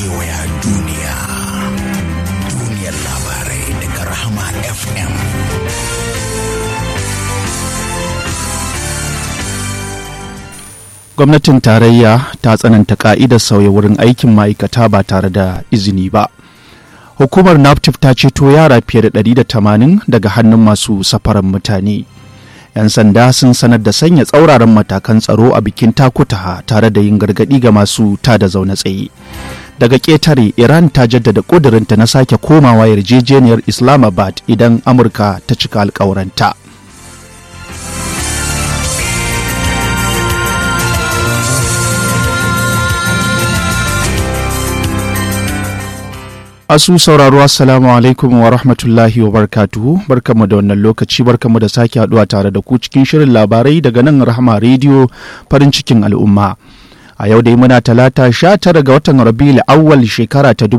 kewaya duniya duniyar labarai daga rahama fm gwamnatin tarayya ta tsananta ka'idar sauya wurin aikin ma'aikata ba tare da izini ba hukumar naptif ta ceto yara fiye da 180 daga hannun masu safaran mutane 'yan sanda sun sanar da sanya tsauraran matakan tsaro a bikin takutaha tare da yin gargadi ga masu tada zaune tsaye daga ƙetare iran ta jaddada ƙudurinta na sake komawa yarjejeniyar islamabad idan amurka ta cika alkawuranta Asu sauraro Assalamu alaikum wa rahmatullahi wa barkatuhu barkamu da wannan lokaci barkamu da sake haduwa tare da ku cikin shirin labarai daga nan Rahama Radio farin cikin al'umma. A yau dai muna talata sha tara ga watan Rabiul awwal shekara ta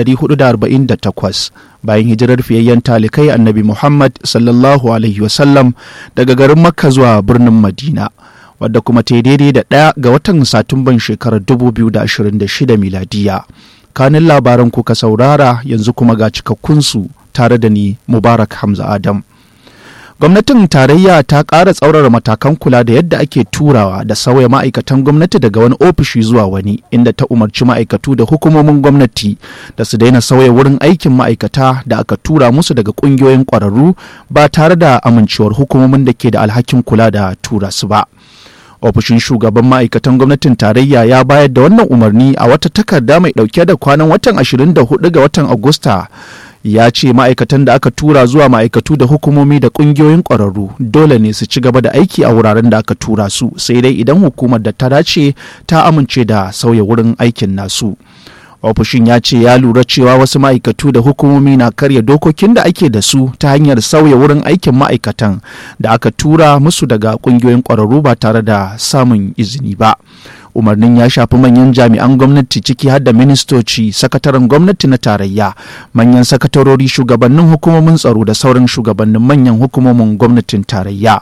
1448 bayan hijirar fiyayyen talikai Annabi Muhammad sallallahu alaihi wasallam daga garin Makka zuwa birnin Madina. Wadda kuma ta daidai da ɗaya ga watan Satumban shekarar 2026 miladiya. kanin labaran kuka saurara yanzu kuma ga cikakkunsu tare da ni mubarak hamza adam gwamnatin tarayya ta ƙara tsaurara matakan kula da yadda ake turawa da sauya ma'aikatan gwamnati daga wani ofishi zuwa wani inda ta umarci ma'aikatu da hukumomin gwamnati da su daina sauya wurin aikin ma'aikata da aka tura musu daga ƙungiyoyin ƙwararru ba tare da amincewar hukumomin da ke da alhakin kula da tura su ba. ofishin shugaban ma'aikatan gwamnatin tarayya ya bayar da wannan umarni a wata takarda mai dauke da kwanan watan 24 ga watan agusta ya ce ma'aikatan da aka tura zuwa ma'aikatu da hukumomi da kungiyoyin ƙwararru dole ne su ci gaba da aiki a wuraren da aka tura su sai dai idan hukumar da ta dace ta amince da sauya wurin aikin nasu. ofishin ya ce ya lura cewa wasu ma'aikatu da hukumomi na karya dokokin da ake da su ta hanyar sauya wurin aikin ma'aikatan da aka tura musu daga kungiyoyin ƙwararru ba tare da samun izini ba umarnin ya shafi manyan jami'an gwamnati ciki har da ministoci sakataren gwamnati na tarayya manyan sakatarori shugabannin hukumomin tsaro da sauran shugabannin manyan hukumomin gwamnatin tarayya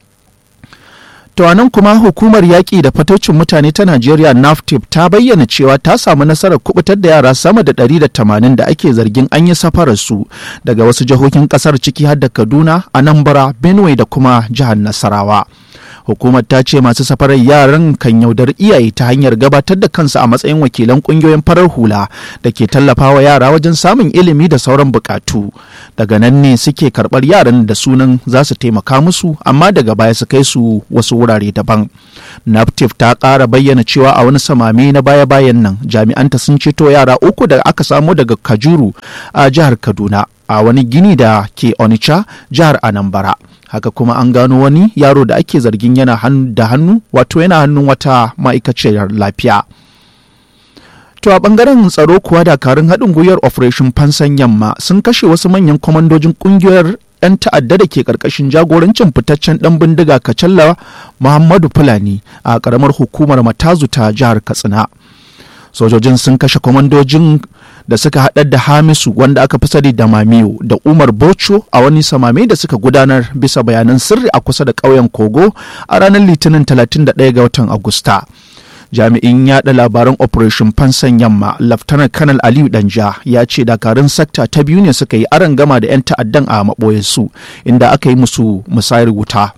To nan kuma hukumar yaƙi da fatocin mutane ta Najeriya NAFTIP ta bayyana cewa ta samu nasarar kubutar da yara sama da 180 da ake zargin an yi safararsu daga wasu jihohin ƙasar ciki har da Kaduna, Anambra, Benue da kuma jihar Nasarawa. Hukumar ta ce masu safarar yaran kan yaudar iyaye ta hanyar gabatar da kansu a matsayin wakilan ƙungiyoyin farar hula da ke tallafawa yara wajen samun ilimi da sauran bukatu. Daga nan ne suke karɓar yaran da sunan za su taimaka musu amma daga baya su kai su wasu wurare daban. Naptif ta ƙara bayyana cewa a wani samame na baya-bayan nan jami'anta sun ceto yara uku da aka samo daga Kajuru a jihar Kaduna a wani gini da ke Onitsha jihar Anambra. Haka kuma an gano wani yaro da ake zargin yana da hannu wato yana hannun wata ma'aikaciyar lafiya. To a bangaren tsaro kuwa dakarun haɗin gwiwar Operation Fansan Yamma sun kashe wasu manyan kwamandojin ƙungiyar 'yan ta'adda da ke karkashin jagorancin fitaccen dan bindiga kacalla muhammadu fulani a karamar hukumar matazu ta jihar katsina sojojin sun kashe kwamandojin da suka haɗar da hamisu wanda aka fi sani da mamiyo da umar bocho a wani samame da suka gudanar bisa bayanan sirri a kusa da ƙauyen kogo a ranar litinin 31 ga watan agusta jami'in yada labaran operation fansan yamma laftanar kanal aliyu danja ya ce dakarun sakta ta biyu ne suka yi aron gama da 'yan ta'addan a maɓoyarsu inda aka yi musu musayar wuta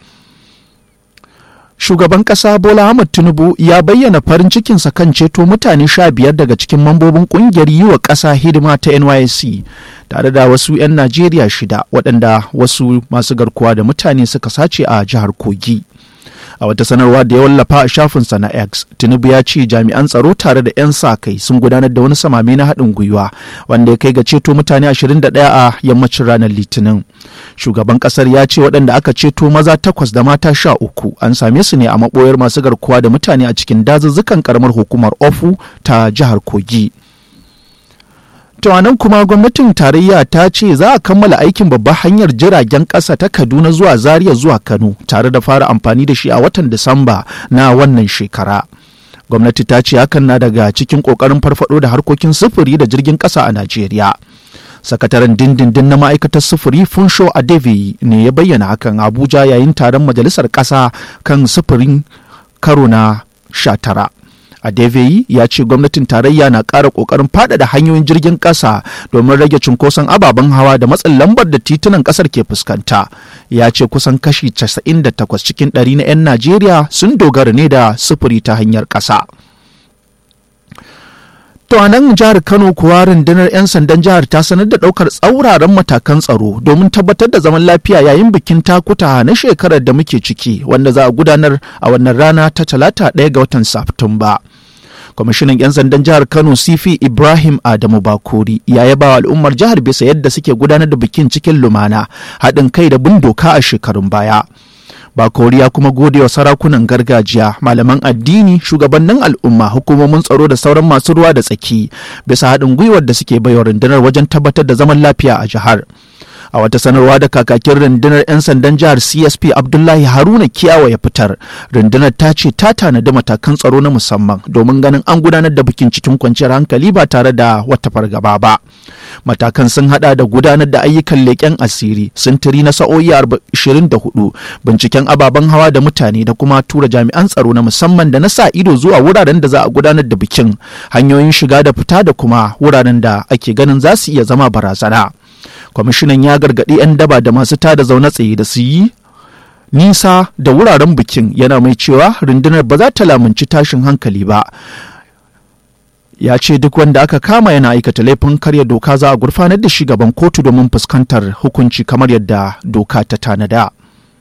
shugaban ƙasa bola ahmad tinubu ya bayyana farin cikinsa kan ceto mutane sha biyar daga cikin mambobin ƙungiyar yi wa ƙasa hidima ta nysc tare da wasu 'yan najeriya shida waɗanda wasu masu garkuwa da mutane suka sace a jihar kogi a wata sanarwa da ya wallafa a shafinsa na x tinubu ya ce jami'an tsaro tare da 'yan sa kai sun gudanar da wani samame na haɗin gwiwa wanda ya kai ga ceto mutane 21 a yammacin ranar litinin shugaban ƙasar ya ce waɗanda aka ceto maza takwas da mata sha uku an same su ne a maɓoyar masu garkuwa da mutane a cikin dazuzzukan karamar hukumar ofu ta jihar kogi To nan kuma gwamnatin tarayya ta ce za a kammala aikin babbar hanyar jiragen ƙasa ta Kaduna zuwa Zaria zuwa Kano tare da fara amfani da shi a watan Disamba na wannan shekara. Gwamnati ta ce hakan na daga cikin ƙoƙarin farfado da harkokin sufuri da jirgin ƙasa a Najeriya. sakataren dindindin na ma'aikatar sufuri funsho adevi ne ya bayyana hakan abuja yayin taron majalisar ƙasa kan sufurin karo na sha tara Adeveyi ya ce gwamnatin tarayya na ƙara ƙoƙarin faɗaɗa hanyoyin jirgin ƙasa domin rage cunkoson ababen hawa da matsin lambar da titunan ƙasar ke fuskanta. Ya ce kusan kashi 98 cikin ɗari na 'yan Najeriya sun dogara ne da sufuri ta hanyar ƙasa. To a nan jihar Kano kuwa rundunar 'yan sandan jihar ta sanar da ɗaukar tsauraran matakan tsaro domin tabbatar da zaman lafiya yayin bikin takuta na shekarar da muke ciki wanda za a gudanar a wannan rana ta talata ɗaya ga watan Satumba. kwamishinan 'yan sandan jihar kano sifi ibrahim adamu bakori ya yaba wa al'ummar jihar bisa yadda suke gudanar da bikin cikin lumana haɗin kai da bin doka a shekarun baya bakori ya kuma gode wa sarakunan gargajiya malaman addini shugabannin al'umma hukumomin tsaro da sauran masu ruwa da tsaki bisa haɗin gwiwar da suke baiwa rundunar wajen tabbatar da zaman lafiya a jihar a wata sanarwa da kakakin rundunar 'yan sandan jihar csp abdullahi haruna kiyawa ya fitar rundunar ta ce ta tanadi matakan tsaro na musamman domin ganin an gudanar da bikin cikin kwanciyar hankali ba tare da wata fargaba ba matakan sun hada da gudanar da ayyukan leƙen asiri sintiri na sa'o'i 24 binciken ababen hawa da mutane da kuma tura jami'an tsaro na musamman da na sa ido zuwa wuraren da za a gudanar da bikin hanyoyin shiga da fita da kuma wuraren da ake ganin za su iya zama barazana kwamishinan ya gargaɗi 'yan daba da masu tada zaune tsaye da su yi nisa da wuraren bikin yana mai cewa rundunar ba za ta lamunci tashin hankali ba ya ce duk wanda aka kama yana aikata laifin karya doka za a gurfanar da shi gaban kotu domin fuskantar hukunci kamar yadda doka ta tanada.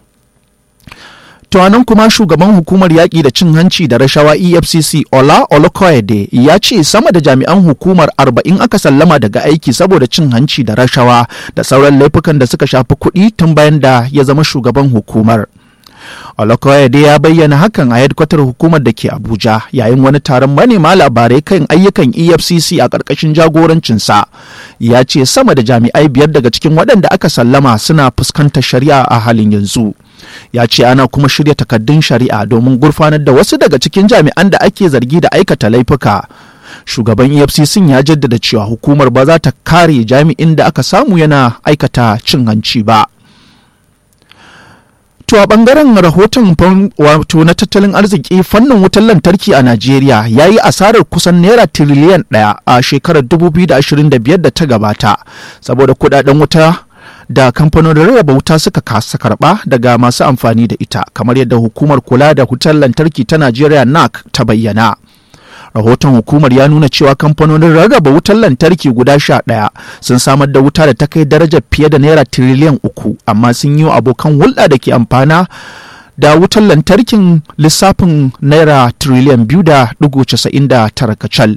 To nan kuma shugaban hukumar yaƙi da cin hanci da rashawa EFCC Ola Olokoyede ya ce sama da jami'an hukumar arba'in aka sallama daga aiki saboda cin hanci da rashawa da sauran laifukan da suka shafi kuɗi tun bayan da ya zama shugaban hukumar. Olokoyede ya bayyana hakan a hedkwatar hukumar da ke Abuja yayin wani taron manema labarai kan ayyukan EFCC a ƙarƙashin jagorancinsa. Ya ce sama da jami'ai biyar daga cikin waɗanda aka sallama suna fuskantar shari'a a halin yanzu. Ya ce ana kuma shirya takaddun shari'a domin gurfanar da wasu daga cikin jami'an da ake zargi da aikata laifuka. Shugaban EFCC ya jaddada cewa hukumar ba za ta kare jami'in da aka samu yana aikata cin hanci ba. To a bangaren rahoton wato na tattalin arziki fannin wutar lantarki a Najeriya ya yi asarar kusan naira tiriliyan ɗaya a shekarar 2025 da ta gabata saboda kudaden wuta da kamfanonin rarraba wuta suka kasa karba daga masu amfani da ita kamar yadda hukumar kula da wutar lantarki ta Najeriya NAC ta bayyana. rahoton hukumar ya nuna cewa kamfanonin rarraba wutar lantarki guda sha ɗaya sun samar da wuta da ta kai darajar fiye da naira tiriliyan uku amma sun yi wa abokan hulɗa da ke amfana da wutar lantarkin lissafin naira tiriliyan biyu da ɗigo casa'in da tara kacal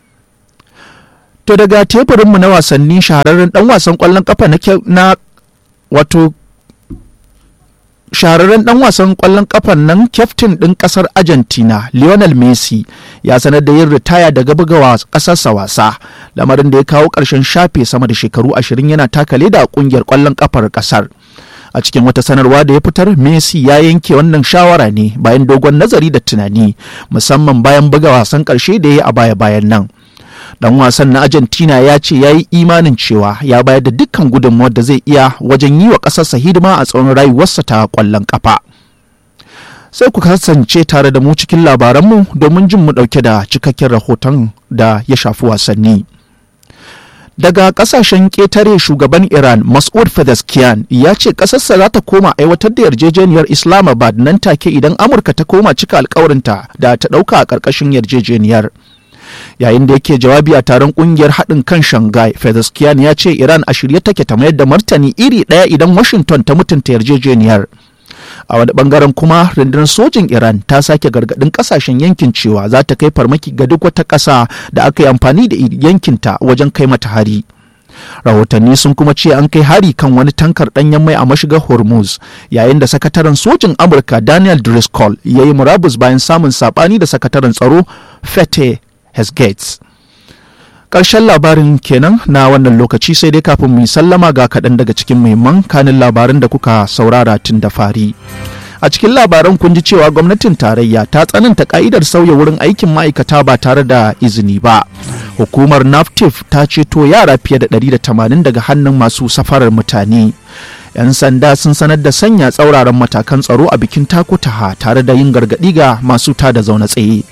to daga teburinmu na wasanni shahararren ɗan wasan ƙwallon ƙafa na wato shahararren dan wasan kwallon kafan nan kyaftin ɗin ƙasar argentina lionel messi ya sanar da yin ritaya daga bugawa ƙasarsa wasa lamarin da ya kawo ƙarshen shafe sama da shekaru ashirin yana taka leda a ƙungiyar kwallon kafar ƙasar a cikin wata sanarwa da ya fitar messi ya yanke wannan shawara ne bayan dogon nazari da tunani musamman bayan buga wasan ƙarshe da ya yi a baya-bayan nan dan wasan na argentina ya ce ya yi imanin cewa ya bayar da dukkan gudunmawar da zai iya wajen yi wa ƙasarsa hidima a tsawon rayuwarsa ta ƙwallon ƙafa sai ku kasance tare da mu cikin labaranmu domin jin mu ɗauke da cikakken rahoton da ya shafi wasanni daga kasashen ƙetare shugaban iran mas'ud fedeskiyan ya ce ƙasarsa za ta koma aiwatar da yarjejeniyar islamabad nan take idan amurka ta koma cika alkawarinta da ta ɗauka a ƙarƙashin yarjejeniyar yayin da yake jawabi a taron kungiyar haɗin kan shanghai fedeskiyan ya ce iran a shirye take ta mayar da martani iri ɗaya idan washington ta mutunta yarjejeniyar a wani bangaren kuma rundunar sojin iran ta sake gargaɗin ƙasashen yankin cewa za ta kai farmaki ga duk wata ƙasa da aka yi amfani da yankinta wajen kai mata hari rahotanni sun kuma ce an kai hari kan wani tankar ɗanyen mai a mashigar hormuz yayin da sakataren sojin amurka daniel driscoll ya yi murabus bayan samun saɓani da sakataren tsaro fete Gates. Ƙarshen labarin kenan na wannan lokaci sai dai kafin mu sallama ga kaɗan daga cikin muhimman kanin labaran da kuka saurara tun da fari. A cikin labaran kun ji cewa gwamnatin tarayya ta tsananta ka'idar sauya wurin aikin ma'aikata ba tare da izini ba. Hukumar NAFTIF ta ceto yara fiye da 180 daga hannun masu safarar mutane. 'Yan sanda sun sanar da sanya tsauraran matakan tsaro a bikin takutaha tare da yin gargaɗi ga masu tada zaune tsaye.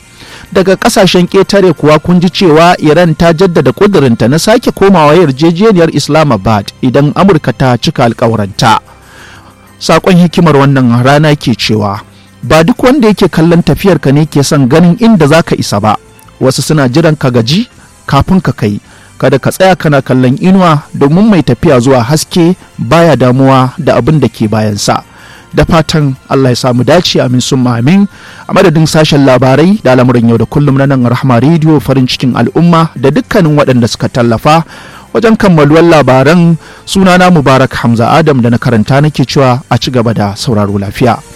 daga kasashen ƙetare kuwa kun ji cewa iran ta jaddada ƙudurinta na sake komawa yarjejeniyar islamabad idan amurka ta cika alkawuranta saƙon hikimar wannan rana ke cewa ba duk wanda yake kallon tafiyarka ne ke son ganin inda za ka isa ba wasu suna jiran ka gaji kafin ka kai kada ka tsaya kana kallon inuwa domin mai tafiya zuwa haske baya damuwa da abin da ke bayansa da fatan Allah ya samu dace amin sun amin a madadin sashen labarai da al'amuran yau da kullum na nan rahama rediyo farin cikin al'umma da dukkanin waɗanda suka tallafa wajen kammaluwar labaran sunana mubarak hamza adam da na karanta nake cewa a ci gaba da sauraro lafiya